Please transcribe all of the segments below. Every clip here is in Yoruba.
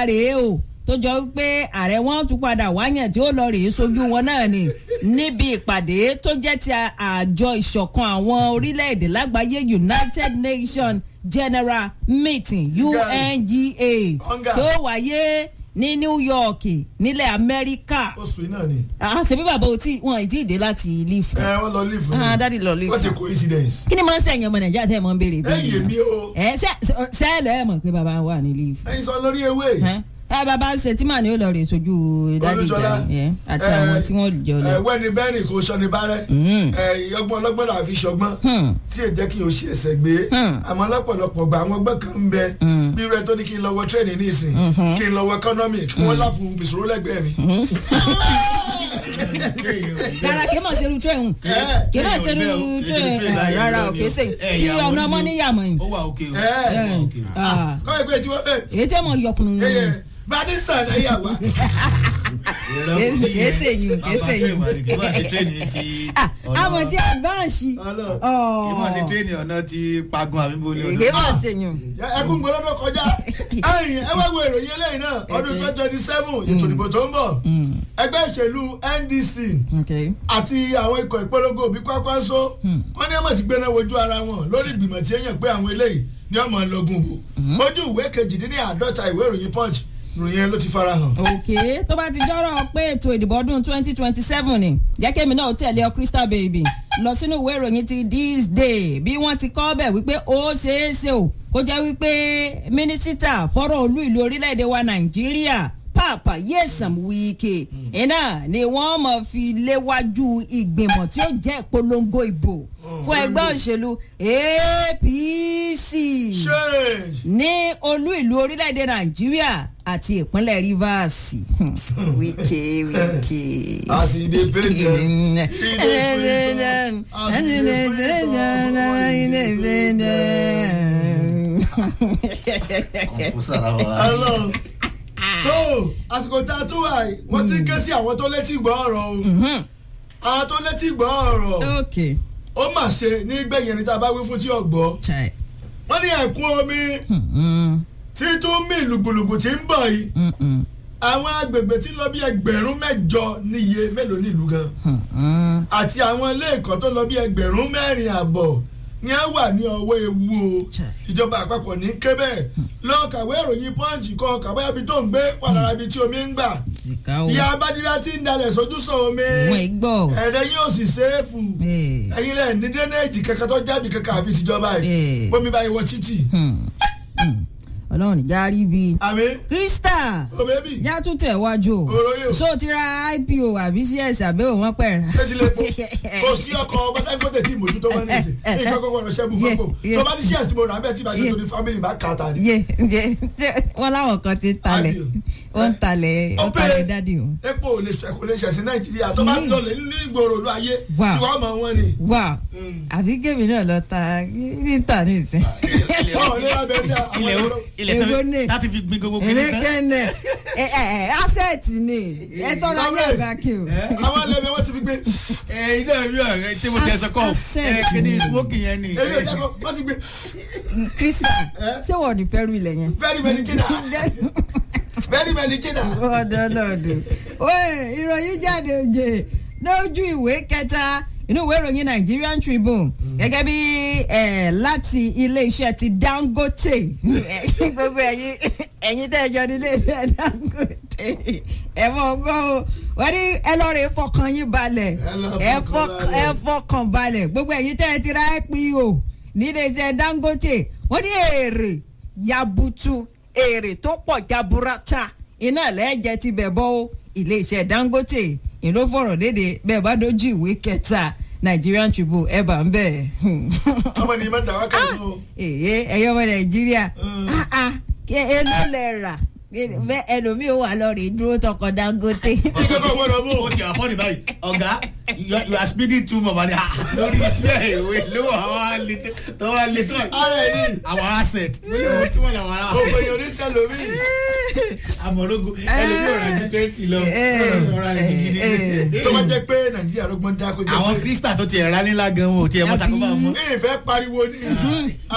kẹta rèé o tó jọ wípé ààrẹ wọn tún padà wáyàn tí ó lọ rèé sojú wọn náà ni níbi ìpàdé tó jẹ́ ti àjọ ìṣọ̀kan àwọn orílẹ̀-èdè lágbàáyé united nations general meeting unga tó wáyé ní new york nílẹ̀ amẹ́ríkà. oṣù yìí náà ni. àṣẹ bí bàbá o tí wọn ì tí ì dé láti leaf. ẹ wọn lọ leaf. ah dadi lọ leaf. what a coincidence. kí ni mo ń sẹ́yìn ọmọ nàìjíríà tẹ́ ẹ mọ̀ ń béèrè. ẹ yé mi o. ẹ sẹ́ẹ̀lẹ̀ ẹ mọ̀ pé bàbá wà ní leaf. ẹyin sọ lórí ewé. ẹ bàbá ṣe tí màá ní ó lọ rè sojú dadi ìjà àti àwọn tí wọ́n jọ lọ. ẹ wẹ́ni bẹ́ẹ̀ni kò sọni bárẹ́. ẹ ọgbọ́n ọlọ́gbọ́n là fi ṣọgbọ́n. tí ẹ jẹ́ kí o ṣe ẹsẹ̀ gbé. àmọ́ lọ́pọ̀lọpọ̀ gba àwọn ọgbọ́n kan ń bẹ. bí rẹ tó ní kí n lọ wọ tírẹ̀nì nísìn kí n lọ wọ economic kí wọ́n lápò mìsòrò lẹ́gbẹ̀ẹ́ mi rárá kí n máa ṣerú tírẹ̀ hùn kí n máa ṣerú tírẹ̀ rárá ò kí sè tí ọ̀nà ọmọ níyàmọ̀ yìí. ó wà òkè o. kọ́ ẹgbẹ́ tí wọ́n bẹ̀. èyí tí wọ́n yọkùnrin nù. bàdí sàn ẹ̀ yà wá. kéésè yìí kéésè yìí. kí wọ́n ṣe tírẹ́nì ti ọ̀nà. àwọn tí advance. kí wọ́n ṣe tírẹ́nì ọ̀nà ti pagun àbí bo ni ọ̀nà. èké máa ṣe yùn. ẹkún gbọdọ̀ kọjá ẹyìn ẹ wá wo ìròyìn eléyìí náà ọdún twenty twenty seven ètò ìdìbò tó ń bọ̀ ẹgbẹ́ ìṣèlú ndc àti àwọn ikọ̀ ìpolongo òbí kwakwanso wọ́n ní ọmọ ti gbéná wojú ara wọn lórí ìgbìmọ̀ tí èèyàn pé àwọn eléyìí ní ọmọ ọlọ́gun bò ojú ìwé kejìdínláàdọ́ta ìwé ìròyìn punch ìròyìn yẹn ló ti fara hàn. òkè tó bá ti jọ́rọ̀ pé ètò ìdìbò ọdún twenty twenty seven ni jẹ́ kémi náà tẹ̀lé ọ crystal baby lọ sínú ìwé ìròyìn ti this day bí wọ́n ti kọ́ bẹ̀ wípé ó ṣeé ṣe o kó jẹ́ wípé mínísítà fọ́rọ̀ olú ìlú orílẹ̀-èdè wa nàìjíríà papa yesam wike iná ni wọ́n mọ̀ fi léwájú ìgbìmọ̀ tí ó jẹ́ ìpolongo ìbò fún ẹgbẹ́ òṣèlú apc ní olú ìlú orílẹ̀-èdè nàìjíríà àti ìpínlẹ̀ rivers wike wike. àsìdè pèndé ọlọ́run tó àsìkò tá a tún wà yìí wọ́n ti ń ké sí àwọn tó létí gbọ́ ọ̀rọ̀ o àwọn tó létí gbọ́ ọ̀rọ̀ ó mà ṣe ní gbẹ̀yìn ẹni tá a bá wí fún tí ò gbọ́ wọ́n ní ẹ̀kún omi tí tún mí lùgbùlùgbù tí ń bọ̀ yìí àwọn agbègbè tí ń lọ bí ẹgbẹ̀rún mẹ́jọ níye mélòó nílùú gan àti àwọn ilé ẹ̀kọ́ tó lọ bí ẹgbẹ̀rún mẹ́rin àbọ̀ ní a wà ní ọwọ́ ewu o ìjọba àpapọ̀ ní kébẹ̀ lọ kàwé ìròyìn pọ́ǹchì kan kàwé ibi tó ń gbé wà lára ibi tí omi ń gbà ìyá abájídá tí ń dalẹ̀ sójúsọ omi ẹ̀rẹ́ yóò sì ṣéèfù ẹ̀yin lẹ̀ ní dẹ́nẹ́ẹ̀jì kankan tó jáde kankan àfi tìjọba yìí bómi báyìí wọ títì ọlọ́run ìjà rí bi. àmì. krista. o bẹ́bí. yá tún tẹ̀ wájú o. òròyìn o. so ti ra ipo àbí cs àbẹ́wò wọn pẹ̀ ra. ṣé sílẹ̀ fún kò sí ọkọ̀ ọba dangote tí ìmọ̀jú tó máa ń nìsín nǹkan kọ́kọ́ rẹ̀ ṣẹ́gun fọ́pọ̀ tó bá ní cs mo rà bẹ́ẹ̀ tí màá ṣe torí family bá kà á ta ni. yé yé wọn láwọn kan ti talẹ̀ wọn talẹ̀ wọn talẹ̀ dádì o. epo ò lè kò lè ṣẹ̀sìn nàìjíríà tó bá lọ lè ní ìgboro olú ayé tí wọ́n mọ̀ wọ́n ni. wà àbí gèmí náà lọ ta ní ta ní ìsìn. ilẹ̀ tó láti fi gbin gbogbo gbin nìkan. èmi kẹ́nẹ̀ asset ni ẹ tọ́ra ayé ẹ̀gbá kí o. àwọn ẹlẹ́bẹ̀ wọ́n ti fi gbé. ẹ iná mi ọ̀rẹ́ tí mo ti ẹ sọ kọ́ ẹ kíni smoking yẹn ni. èmi ò jẹ́ kó wọ́n ti gbé. krista ṣé wọ́n ní fẹ́rù ilẹ̀ yẹn. very many jìnnà very many jìnnà. ọ̀dọ̀ lọ́dọ̀ ìròyìn jáde òjè lójú ìwé kẹta inú ìwé ìròyìn nigerian tribune gẹ́gẹ́ bí láti iléeṣẹ́ ti dangote gbogbo ẹ̀yin ẹ̀yin tẹ́ ẹ jọ ní iléeṣẹ́ dangote ẹ mọ̀ gbọ́ o wọ́n ní ẹ lọ́ọ́ rẹ̀ fọkàn yín balẹ̀ ẹ fọkàn balẹ̀ gbogbo ẹ̀yin tẹ́ ẹ ti ra ipo ní iléeṣẹ́ dangote wọ́n ní èrè yabutu èrè tó pọ̀ jaburata iná lẹ́ẹ̀jẹ̀ ti bẹ̀ bọ́ o iléeṣẹ́ dangote ìlú fọ̀rọ̀ léde bẹ́ẹ̀ bá dojú ìwé kẹta nigerian tribune ẹ bá ń bẹ̀. ọmọ ní ìmọ̀ dàwọn kan ló. èyí ẹ̀yọ́ ọmọ nàìjíríà èló lẹ rà ẹlòmíì ó wà lọ́ọ̀rì dúró tọkọ dangote. ìjọba gbọdọ̀ mú. o ti àfọ́nì báyìí ọ̀gá you are speaking too much mani lórí iṣẹ́ ìwé lówó àwọn alẹ́ tó wà lé tó ara ẹ̀ ní. àwọn asset lórí owó tí wọ́n lè wọ́n ara. gbogbo èèyàn ní sẹ́lómi. amọ̀rọ̀gù ẹlòmíì ọ̀rọ̀ ju twenty lọ ọ̀rọ̀ rẹ̀ gidigidi. tó bá jẹ́ pé nàìjíríà ló gbọ́n dáko jẹ́ àwọn krista tó ti ẹ̀rá nílá gan wọn ò tiẹ̀ mọ́ sàkóbá mọ́. ìfẹ́ pariwo ní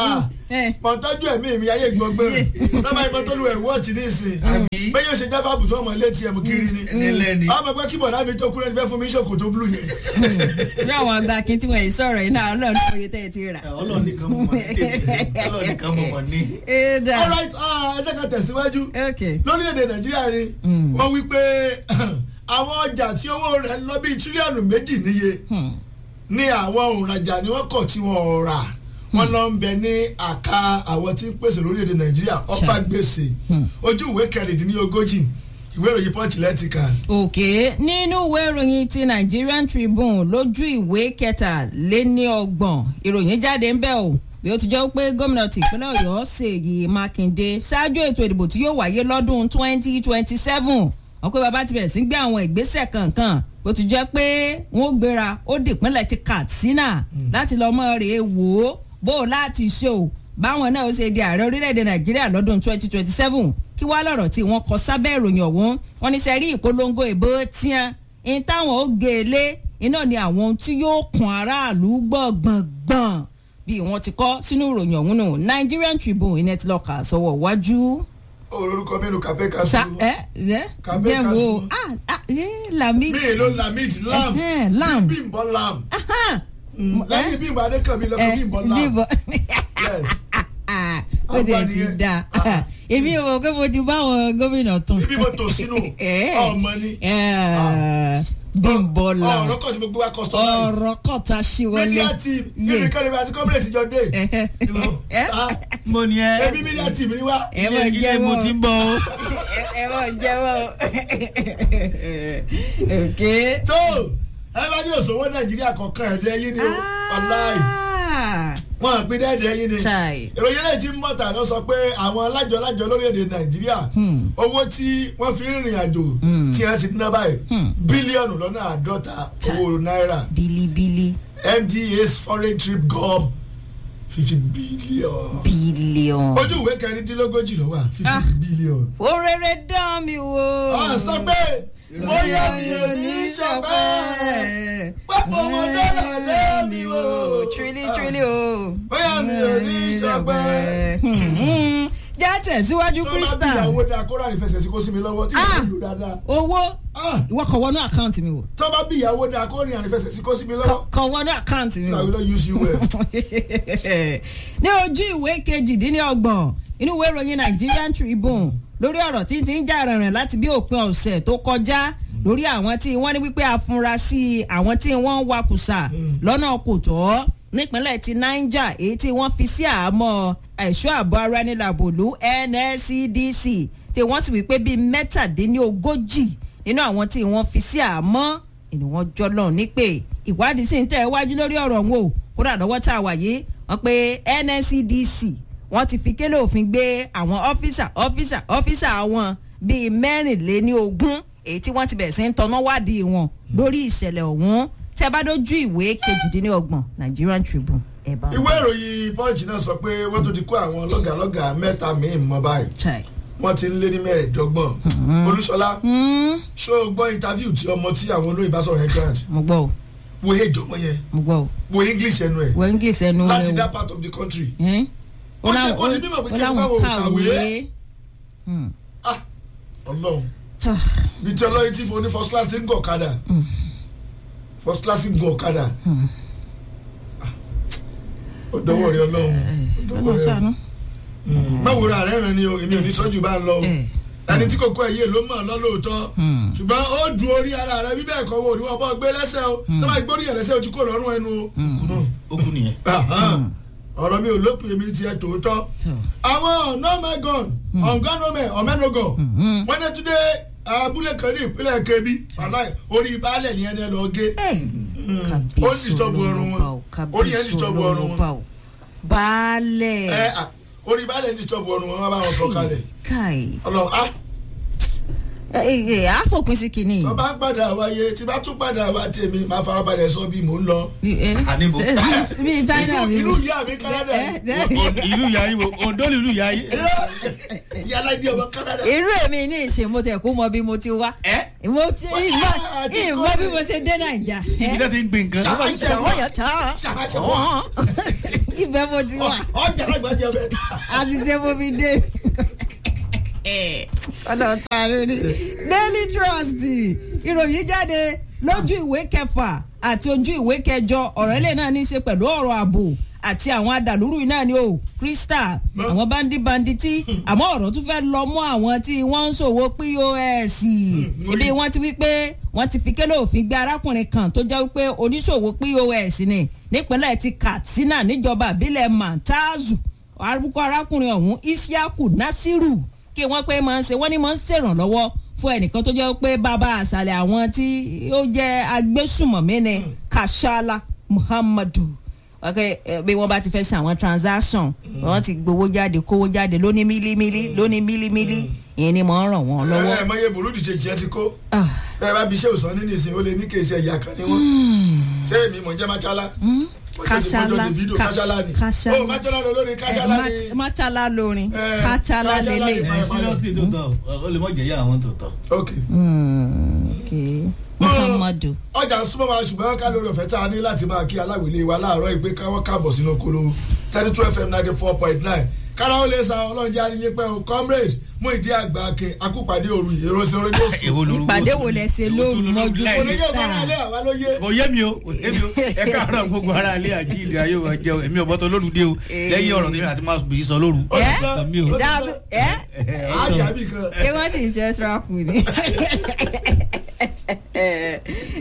Eh. mọ̀ tọ́jú ẹ̀mí mi ayé gbọ́ngbọ́n lọ́mọ ìbọn tó lu ẹ̀ wọ́ọ̀tì ní ìsìn bẹ́ẹ̀ yóò ṣe jáfà bùtù ọmọ létí ẹ̀mú kiri ni Nílẹ̀ ni. ọmọ pé kí bọ̀dá mi tó kúrẹ́ fẹ́ fún mi ṣòkòtò blue yẹn ní àwọn àgbà akin tí wọ́n yìí sọ̀rọ̀ yìí náà ọlọ́run ní oye tẹ́ ẹ ti rà. ọlọ́run nìkan mọ̀ ní tèmi ọlọ́run nìkan mọ̀ mọ̀ ní. ẹ dà alright ah, ẹ jẹ́ ká tẹ̀síwájú ok lórílẹ̀‐èdè nàìjíríà ni wọ́n wí pé àwọn ọjà tí owó rẹ̀ lọ bíi tírílíọ̀nù méjì níye Hmm. ní àwọn òǹrajà ni wọ́n kọ̀ tí wọ́n rà wọ́n lọ ń bẹ ní àká àwọn tí ń pèsè lórílẹ̀‐èdè nàìjíríà ọ̀pá gbèsè ojú ìwé kẹrìndínlógójì ìwé ìròyìn punch lẹ́tìkà òkè nínú ìwé ìròyìn ti Nigerian Tribune lójú ìwé kẹtàléníọgbọ̀n ìròyìn jáde ń bẹ̀ o bí ó ti jẹ́ pé gómìnà tìpínlẹ̀ Ọ̀yọ́ Ṣèyí Mákindé ṣáájú ètò ìdìbò tí yóò wáyé lọ́dún 2027 wọ́n pé bàbá ti bẹ̀rẹ̀ sí gbé àwọn ìgbésẹ̀ kankan bó ti jẹ́ pé wọ́n gbéra ó dìpínlẹ̀ ti Katsina láti lọ́ọ́ mọ́ rèé wò ó bó o láti ṣe o báwọn náà ó ṣe di ààrẹ orílẹ̀-èdè Nàìjíríà lọ́dún 2027 kí wá lọ́rọ̀ tí wọ́n kọ sábẹ́ ìròyìn ọ̀hún wọ́n ní sẹ́rí ìpolongo ìbò tiẹ̀ ní táwọn ó gé e lé iná ni àwọn ohun tí yóò kún aráàlú gbọ̀ngbọ̀ngbọ̀n bí wọ́n ti kọ́ sínú ìròyìn ọ̀hún nù Nigerian Tribune iná ti lọ́ọ́ kà sọ́wọ́ wájú. orúkọ mẹ́nu kàfẹ́ ká sa sùn ẹ ẹ Kàbẹ́ jẹ́ wo Kasu. ah ah ẹ lami mí ló lamid lam Ẹhẹ́n, lam. bímbọ lam ah Mm, lẹ́yìn bímbọ adékànmí lọ́kọ̀ bímbọ lam bíbọ yes ah ó dẹ̀ ti Agbani da yẹn. èmi ò mọ̀ pé mo ti bá àwọn gómìnà tán. ibi mo tò sínú Eh. ọmọ ni Eh, Bímbọ́lá ọ̀rọ̀ kan tí mo gbé wá customize ọ̀rọ̀ kọ̀tà ṣíwọlé. media team ibi kan níbi àti community jọ dé mo ní ẹ. ebi media team ni wá ẹ mọ̀ ilé ilé mo ti ń bọ̀ o. ẹ mọ̀ jẹ́wọ́ ok. tó ẹ bá ní òṣòwò nàìjíríà kọ̀ọ̀kan ẹ̀dẹ́ yín ni o ọláì wọn à pín dẹ́ẹ̀dẹ́ yín ni Chai. ìròyìn lẹ́yìn tí mọ́tà lọ sọ pé àwọn alájọlájọ lórílẹ̀‐èdè nàìjíríà owó tí wọ́n fi ń rìnrìn àjò tí wọ́n ti dín báyìí bílíọ̀nù lọ́nà àádọ́ta owó náírà bílíbílí MDA's foreign trip gob fifty billion. bílíọ̀n. ojú ìwé kẹrìndínlógójì ló wà Ah. fifty billion. ó rere dán mi wò. a sọ pé bóyá mi ò ní í ṣọpẹ́ pápọ̀ ọmọdé là lé mi wò. trílí trílí o. bóyá mi ò ní í ṣọpẹ́. Hmm, já tẹ̀síwájú tó bá bí Crystal. ìyàwó dáa kó rà ní fẹsẹ̀ sí kó sí mi lọ́wọ́ tí Ah. mo lù dáadáa. owó Ah. ìwọ kọ̀ wọnú àkáǹtì mi wò. tó bá bí ìyàwó dáa kó rìn àní fẹsẹ̀ sí kó sí mi lọ́wọ́. kọ̀ wọnú àkáǹtì mi I wò. will not use you well. ní ojú ìwé kejìdínlọ́gbọ̀n inú ìwé ìròyìn Nigerian Tribune lórí ọ̀rọ̀ tí ń ti ń jà rìnrìn láti bí òpin ọ̀sẹ̀ tó kọjá lórí àwọn tí wọ́n ní wípé afurasí àwọn tí wọ́n ń wakùsà lọ́nà kò tọ́ nípínlẹ̀ ti Niger èyí tí wọ́n fi sí àhámọ́ ẹ̀ṣọ́ ààbò ara ẹni làbòlú NSCDC tí wọ́n sì wípé bíi mẹ́tàdínlógójì nínú àwọn tí wọ́n fi sí àhámọ́ ni wọ́n jọ lọ nípè ìwádìí sì ń tẹ̀ wájú lórí ọ̀rọ̀ wọn o kódà lọ́wọ́ tá a wà yìí wọ́n pe NSCDC wọ́n ti fi kélé òfin gbé àwọn ọ́fíìsà ọ́fíìsà ọ́fíìsà wọn bíi mẹ́rìnléní ogún èyí tí wọ́n ti bẹ̀rẹ̀ sí ń tọ́nà wádìí wọn lórí ìṣẹ̀lẹ̀ ọ̀hún tẹ́ bá dójú ìwé kejìdínlọ́gbọ̀n Nigerian Tribune ẹ̀ bá ìwé ìròyìn punch náà sọ pé wọ́n tún ti kó àwọn lọ́gàlọ́gà mẹ́ta míì mọ́ báyìí Chai. wọ́n ti ń lé ní mẹ́ẹ̀ẹ́dọ́gbọ̀n olúṣọlá Hmm, ṣó o gbọ́ interview tí ọmọ tí àwọn olóyìn bá sọ̀rọ̀ yẹn grant mo gbọ́ o wo age ọmọ yẹn mo gbọ́ o wo english ẹnu ẹ̀ wọ́n ń gé sẹ́nu láti rẹ̀ that part of the country o ẹ́n? Ó jẹ́ kó di mímọ̀ pé kí ẹ bá wọn kàwé. Hmm. ah ọlọ́run Tọ́. bí tí ọlọ́yin tí fún ní first class ti ń gun ọ̀kadà first class ń gun ọ̀kadà Ah, ó dọwọ́ rẹ ọlọ́run ó dọwọ́ ọlọ́run rẹ ṣàánú. Mm. má wo ra rẹ̀ ràn ni o èmi ò ní sọ́jú bá ń lọ o Eh. ẹni tí kò kó ẹ̀yẹ ló mọ̀ lọ́lọ́ọ̀tọ́ Hmm. ṣùgbọ́n ó du orí ara rẹ bí bẹ́ẹ̀ kọ́ wo ni wọ́n bọ́ gbé lẹ́sẹ̀ o tó bá gbórí yẹn lẹ́sẹ̀ o ti kó lọ́rùn ẹnu o. Mm. ó kú nìyẹn. Ahan. ọ̀rọ̀ mi ò lópin èmi tiẹ̀ tòótọ́ Tọ́. àwọn ọ̀nàmẹ́gàn ọ̀ngánọ́mẹ́ ọ̀mẹ́nugàn wọ́n ní túndé abúlé kan ní ìpínlẹ̀ kebbi aláì orí baálẹ̀ ni ẹni ẹ lọ gé ó ní disturb ọrùn wọn orí yẹn disturb ọrùn wọn baálẹ̀ ẹ à, orí baálẹ̀ ní disturb ọrùn wọn wọ́n bá wọn sọ kalẹ̀ káì ọlọ́run ah ẹ ẹ àfòpin sí kìíní. tó bá padà wáyé tí bá tún padà wá tèmi máa farabalẹ̀ sọ bí mò ń lọ. Àníbo. bíi China inú mi. inú ìyá mi Canada Eh, ni. eh. O- ìlú ìyá yín wo Oǹdó ni ìlú ìyá yín. ìyá aláìdí ọmọ Canada. irú èmi ní ìṣe mo tẹ̀ kó mọ bí mo ti wá. ẹ mo ti Wọ́n ṣe ìmọ̀ àti ìmọ̀ kọ́ bí ni. mo ṣe dé nàìjà. ibi tó ti ń gbin nǹkan. Ṣàwọn- ṣàwọn yẹn tán. Ṣàwọn- ṣàwọn. ibẹ̀ mo ti wà ọjà àgbà jẹ bẹ́ẹ̀ ta. àti ṣe mo fi dé ọ̀nà tààrí ni daily trust ìròyìn jáde lójú ìwé kẹfà àti ojú ìwé kẹjọ ọ̀rọ̀ ilé náà ní í ṣe pẹ̀lú ọ̀rọ̀ ààbò àti àwọn adàlúrú náà ni o crystal àwọn bandi banditi àmọ́ ọ̀rọ̀ tún fẹ́ lọ mọ́ àwọn tí wọ́n ń ṣòwò pos ibi wọ́n ti wí pé wọ́n ti fi kélé òfin gbé arákùnrin kan tó jẹ́ wípé oníṣòwò pos ni nípínlẹ̀ ti katsina níjọba ìbílẹ̀ mantazu arúgbó arákùnrin ọ̀hún isiaku nasiru kí wọ́n pé máa ń ṣe wọ́n ní máa ń ṣèrànlọ́wọ́ fún ẹnìkan tó jẹ́ pé bàbá àṣàlẹ̀ àwọn tí ó jẹ́ agbésùmọ̀mí ni kashala muhammadu ok bí wọ́n bá ti fẹ́ ṣe àwọn transaction wọ́n ti gbowó jáde kówó jáde lóní mílímílí lóní mílímílí ìyẹn ni mo ń ràn wọ́n lọ́wọ́. ẹ ẹ mọye burúdi ṣe jẹ ti kó Ah, bẹẹ bá bí iṣẹ òsán nínú ìsìn ó lè ní kí iṣẹ ìyá kan ni wọn ṣé èmi mò ń jẹ machala Kashala, fídíò Ka- kashala ni Kashala. ó machala ló lórí eh, kashala ni Mat- matala lórin Eh, kachala Kachala lélẹ̀. ni- ẹ seriously tó tọ ó lè mọ jẹyà àwọn tó tọ. ok Hmm, ok muhammadu. ọjà ń súnmọ́ wa ṣùgbọ́n ká lórí ọ̀fẹ́ tá a ní láti máa kí aláwìlé wa láàárọ̀ ìpè káwọn káàbọ̀ sínú kolo thirty two fm ninety four point nine kára ó lè sa ọlọ́run jẹ́ àríyé pẹ́ o comrade mú ìdí àgbà akin akúpàdé òru ìró sí orí yóò sùn. èwo lorúkọ ìpàdé wo lẹ ṣe lóru mọ́jú kò ní yóò Star. bára alẹ́ àwa ló yé. kò yé mi o kò yé mi o ẹ káàárọ̀ gbogbo ara ilé àjíǹde ayé wa jẹun èmi ọ̀bọ tó lóru dé o lẹ́yìn ọ̀rọ̀ tèmi àti máa bìí sọ lóru. Ó ti ẹ tán. mi o. dáàbò ẹ àájì àbí kan. ṣé wọ́n ti ń ṣe extra food ni. ẹ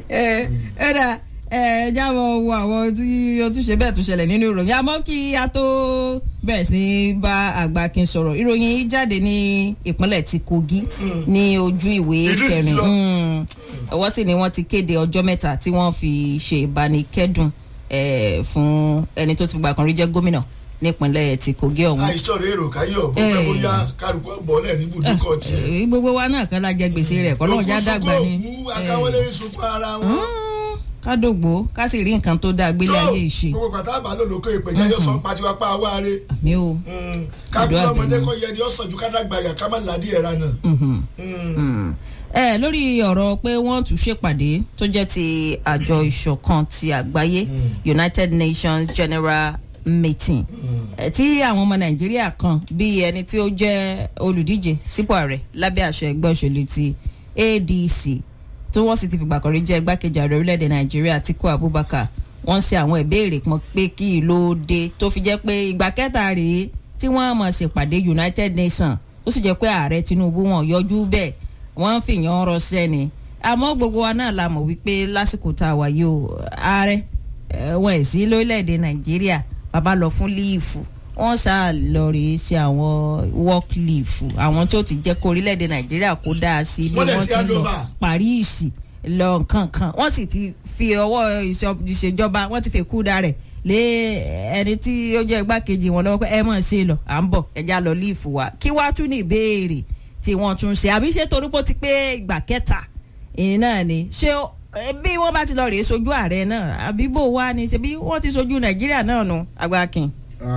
ẹ dà ẹ jáwọ́ wo àwọn tí o tún ṣe bẹ́ẹ̀ tún ṣẹlẹ̀ nínú ìròyìn àmọ́ kí a tó bẹ̀rẹ̀ sí í bá àgbàkin sọ̀rọ̀ ìròyìn yìí jáde ní ìpínlẹ̀ ti kogi ní ojú ìwé Idris ti kẹrin lọ. Mm. ọwọ́ sì ni wọ́n ti kéde ọjọ́ mẹ́ta tí wọ́n fi ṣe ìbánikẹ́dùn eh, fún ẹni tó ti gbà kan rí jẹ́ gómìnà nípínlẹ̀ ti kogi ọ̀hún àìsàn rẹ̀ èrò káyọ̀ bó pẹ́ bóyá kárùkù bọ́ọ̀lẹ̀ ní ibùdókọ̀ tiẹ̀. Eh, gbogbo wa náà kan la jẹ gbèsè rẹ kọ́ lóun já dàgbà ni òkú akáwọlé ń sunkún ara wọn. Mm, ká dògbò ká sì rí nǹkan tó dáa gbélé ayé ìṣe gbogbo pàtó àbá lòlókè ìpè jẹjọ sọ pàtiwá pa àwa rẹ. àmì o káàkiri Àdúrà ọmọdé bẹ̀rẹ̀. kọ yẹ ni ó sàn ju ká dàgbà yà ká má ládìí ẹ̀ra náà. Mhm. Mm. Mm. ẹ lórí ọ̀rọ̀ pé wọ́n tún ṣèpàdé tó jẹ́ ti àjọ ìṣọ̀kan ti àgbáyé united nations general meeting Eh, tí àwọn ọmọ nàìjíríà kan bíi ẹni tí ó jẹ́ olùdíje sípò ààrẹ lábẹ́ àṣẹ ẹgbẹ́ òṣèlú ti adc tí wọ́n sì ti fìgbà kan rí jẹ́ igbákejì ààrẹ orílẹ̀-èdè nàìjíríà atiku abubakar wọ́n ṣe àwọn ìbéèrè kan pé kí ló dé tó fi jẹ́ pé ìgbà kẹta rèé tí wọ́n mọ̀ ṣèpàdé united nations ó sì jẹ́ pé ààrẹ tinubu wọn yọjú bẹ́ẹ̀ wọ́n ń fìyàn ọ̀rọ̀ sẹ́ni àmọ́ gbogbo wa náà la mọ̀ wípé lásìkò tá a wà yìí o ààrẹ eh, wọn ẹ̀ sí lórílẹ̀‐èdè nàìjíríà bàbá lọ fún líìfù wọ́n sá lọ rèé ṣe àwọn work leave àwọn tó ti jẹ́ kó orílẹ̀‐èdè nàìjíríà kó dáa sí bí Wọ́n dẹ̀ wọ́n ti ti hand lọ over. paris lọ nǹkan kan wọ́n sì ti fi ọwọ́ ìṣọ- ìṣèjọba wọ́n ti fi kúdà rẹ̀ lé ẹni tí ó jẹ́ igbákejì wọn lọ́wọ́ pé ẹ mọ̀ ṣe lọ à ń bọ̀ ẹja lọ líìfù wa kí wàá tún ní ìbéèrè tí wọ́n tún ṣe àbí ṣé torí pé ó ti pé ìgbà kẹta ìyẹn náà ni ṣé ó- eh, bí wọ́n bá ti lọ rèé sojú ààrẹ náà àbí bò wá ni ṣe bí wọ́n ti sojú nàìjíríà náà nu agbákin.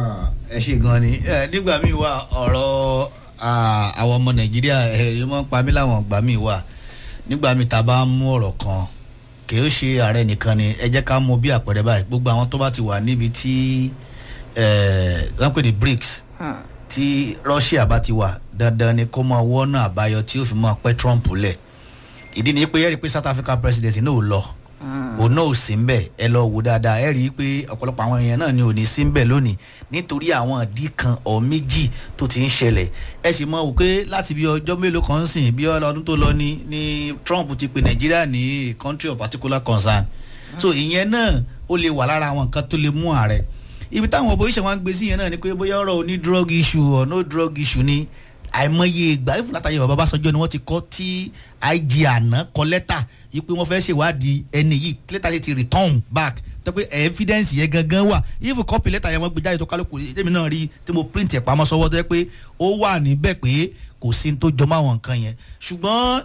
ẹ ṣe gan ni ẹ nígbà míì wà ọ̀rọ̀ ah, àwọn ọmọ nàìjíríà ẹ̀rí mọ́ pa mí láwọn ọgbà míì wà nígbà míì tá a bá ń mú ọ̀rọ̀ kan kì í ṣe ààrẹ nìkan ni ẹ jẹ́ ká mú bí àpẹẹrẹ báyìí gbogbo àwọn tó bá ti wà níbi tí wọ́n pè ní brics tí russia bá ti wà dandan ni kó máa wọ́nà àbáyọ tí ó fi máa pẹ́ trump lẹ̀ ìdí ni pé ẹ rí i pé south africa president náà ò lọ òun náà ò sí ń bẹ̀ ẹ lọ wò dáadáa ẹ rí i pé ọ̀pọ̀lọpọ̀ àwọn èèyàn náà ni ò ní sí ń bẹ̀ lónìí nítorí àwọn ìdí kan ọ̀ méjì tó ti ń ṣẹlẹ̀ ẹ sì mọ̀ wò pé láti bí ọjọ́ mélòó kan sìn bí ọlọ́dún tó lọ ní ní trump ti pe nàìjíríà ní a country of particular concern so ìyẹn náà ó lè wà lára àwọn nǹkan tó lè mú ààrẹ ibi táwọn opposition wa ń gbé sí yẹn náà ni pé bóyá ọ̀rọ̀ oní drug issue or no drug issue ni àìmọye ìgbà ìfún látàyè bàbá Ọbásanjọ́ ni wọ́n ti kọ́ tí IG àná kọ lẹ́tà yìí pé wọ́n fẹ́ ṣèwádìí ẹni yìí lẹ́tà yìí ti return back tó pé evidence yẹn gangan wà ìfún kọ́pì lẹ́tà yẹn wọ́n gbé jáde tó kálukú èmi náà rí tí mo print ẹ̀ pamọ́ sọ́wọ́ tó yẹ pé ó wà níbẹ̀ pé kò sí ní tó jọmọ́ àwọn nǹkan yẹn ṣùgbọ́n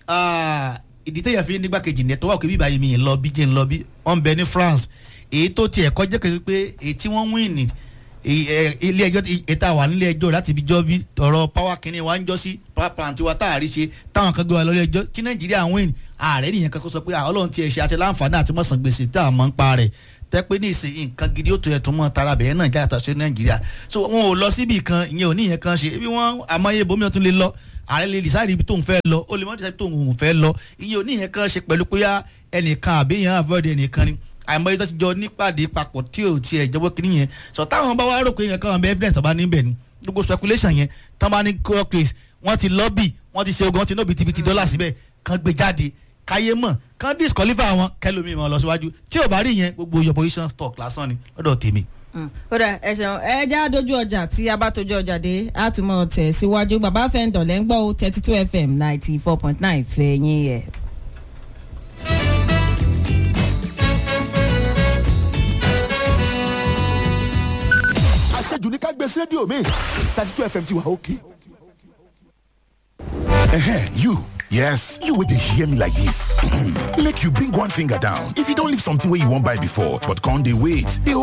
ìdí tẹ̀yàn fi nígbàkejì ní ẹ̀ tó wà pé bíbá yìí mi ì lọ bí jẹ́ ń lọ bí wọ́n ń bẹ ní France èyí tó tiẹ̀ kọjá kẹ́sì pé èyí tí wọ́n win ní ilé ẹjọ́ ìta wà nílé ẹjọ́ láti fi jọ́ bí ọ̀rọ̀ power kìíní wa ń jọ́ sí power plant wa tá a rí ṣe táwọn kan gbé wa lórí ẹjọ́ tí nàìjíríà win ààrẹ nìyẹn kan kó sọ pé ọlọ́run ti ẹ̀ ṣe àti láǹfààní àti mọ̀sán gbèsè tá a mọ̀ ń pa rẹ̀ tẹ́ pé ní ìsìn nǹkan gidi ó tó ẹ̀tún mọ́ tara bẹ̀rẹ̀ náà jáde sí nàìjíríà so wọn ò lọ síbi kan ìyẹn ò ní ìyẹn kan ṣe bí wọ́n àmọ́yé bomi ọ̀tún lè lọ ààrẹ lè decide ibi tóun fẹ́ lọ ó lè mọ́ decide tóun òun fẹ́ lọ ìyẹn ò ní ìyẹn kan ṣe pẹ̀lú pé ẹnìkan àbí ìyẹn avoid ẹnìkan ni àìmọye tó ti jọ nípàdé papọ̀ tí ò tiẹ̀ jọwọ́ kiri yẹn sọ táwọn bá wá rò pé yẹn káwọn bẹ evidence bá níbẹ̀ ni gbogbo speculation yẹn tán bá ní court case wọ́n ti lobby wọ́n ti ṣe ogun wọ́n ti ná bìtìbìtì dọ́là síbẹ̀ kán gbé jáde káyé mọ̀ kán disqualify wọn kẹlòmíì mọ̀ lọ síwájú tí ò bá rí yẹn gbogbo your position stock lásán ni lọ́dọ̀ tèmi kódà ẹ ṣeun ẹ já dojú ọjà tí a bá tojú ọjà dé a tún mọ tẹ̀ síwájú bàbá fẹ́ǹdọ̀ lẹ́ ń gbọ́ ó thirty two fm ninety four point nine fẹ̀yìn ẹ̀. àṣejù ní ká gbé sí rédíò mi thirty two fm ti wà òkè. Ehen, you. Yes, you would hear me like this. Make you bring one finger down. If you don't leave something where you won't buy before, but can't they wait? They